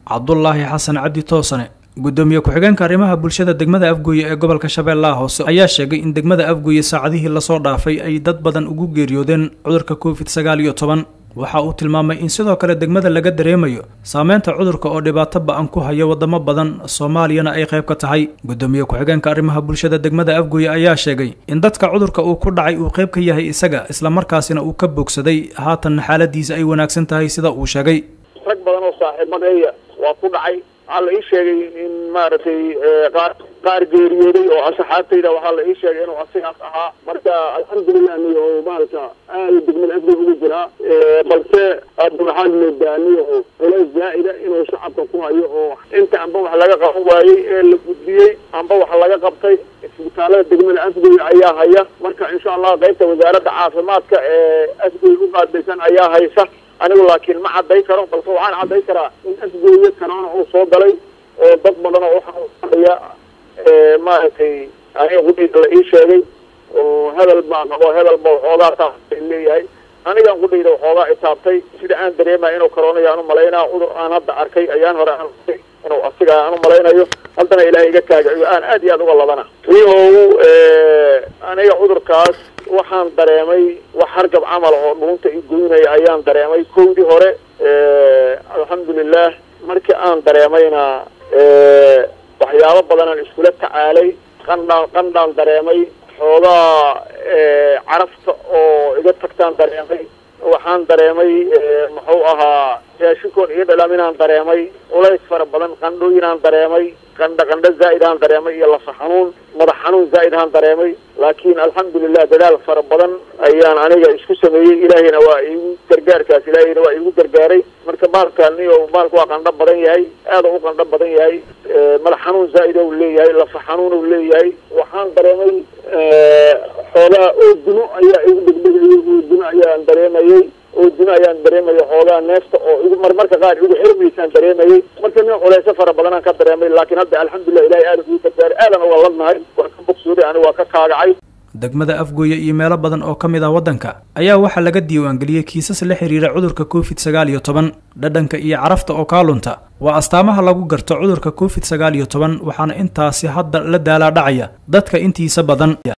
cabdulaahi xasan cabdi toosane gudoomiye ku-xigeenka arrimaha bulshada degmada afgooye ee gobolka shabeellaha hoose ayaa sheegay in degmada afgooye saacadihii lasoo dhaafay ay dad badan ugu geeriyoodeen cudurka covid sagaal iyo toban waxa uu tilmaamay in sidoo kale degmada laga dareemayo saameynta cudurka oo dhibaato ba-an ku haya wadamo badan soomaaliyana ay qayb ka tahay gudoomiye ku-xigeenka arrimaha bulshada degmada afgooye ayaa sheegay in dadka cudurka uu ku dhacay uu qayb ka yahay isaga islamarkaasina uu ka bogsaday haatanna xaaladiisa ay wanaagsan tahay sida uu sheegay rag badan oo saaxiibadeeya waa ku dhacay waxaa la ii sheegay in maaragtay qaar qaar geeriyooday oo asxaabtayda waxaa la ii sheegay inuu asigaas ahaa marka alxamdulilah niyo maarata aada degmada afgooy ugu jiraa balse hadda waxaan moodaa niyo culays zaa'ida inuu shacabka ku hayo oo inta amba wax laga qaban waayey ee la gudbiyey amba wax laga qabtay isbitaalada degmada afgooy ayaa haya marka insha allah qaybta wasaaradda caafimaadka ee afgooy u qaadaysan ayaa haysa anigu laakiin ma cadday karo balse waxaan cadday karaa in afgooye kanaana uu soo galay oo dad badan oo waxaaya maaragtay aniga qudhayda la ii sheegay oo hebel baa qabo hebel ba waxoogaa taabtay leeyahay anigan qudhayda waxoogaa itaabtay sida aan dareemaya inuu karoonaya aan umalaynaa cudur aan hadda arkay ayaan hore aan inuu asiga aan umalaynayo haddana ilaahay iga kaagaciyo aan aad iyo aad uga labana rihow aniga cudurkaas waxaan dareemay wax hargab camal oo dhuunta i goynaya ayaan dareemay kowdii hore alxamdulilah markii aan dareemayna waxyaabo badanaan iskula tacaalay qandhaan qandhaan dareemay xoogaa carafta oo iga tagtaan dareemay waxaan dareemay muxuu ahaa raashinkoon iyo dhalaminaan dareemay culays fara badan qandhooyinaan dareemay qandha qandho zaa'idaan dareemay iyo lafa xanuun madax xanuun zaa'idaan dareemay laakiin alxamdulilah dadaal fara badan ayaan aniga isku sameeyey ilaahayna waa iigu gargaarkaas ilaahayna waa iigu gargaaray marka maalkaan iyo maalku waa qandho badan yahay aada u qandho badan yahay madax xanuun zaa'id ou leeyahay lafa xanuun ou leeyahay waxaan dareemay xoogaa oodimo ayaa igu degdegayay oodimo ayaan dareemayay oodimo ayaan dareemaya xoogaa neefta oo igu marmarka qaar igu xirmaysaan dareemayay marka nin culeyso fara badanaan ka dareemay laakiin hadda alxamdulilah ilahay aada ugu gargaaray aadan uga ladnahay waa ka bogsooday ani waa ka kaagacay degmada afgooye iyo meelo badan oo ka mid ah waddanka ayaa waxaa laga diiwaangeliyey kiisas la xiriira cudurka covid sagaal iyo toban dhadhanka iyo carafta oo kaalunta waa astaamaha lagu garto cudurka covid sagaal iyo toban waxaana intaasi hadda la daalaa dhacaya dadka intiisa badan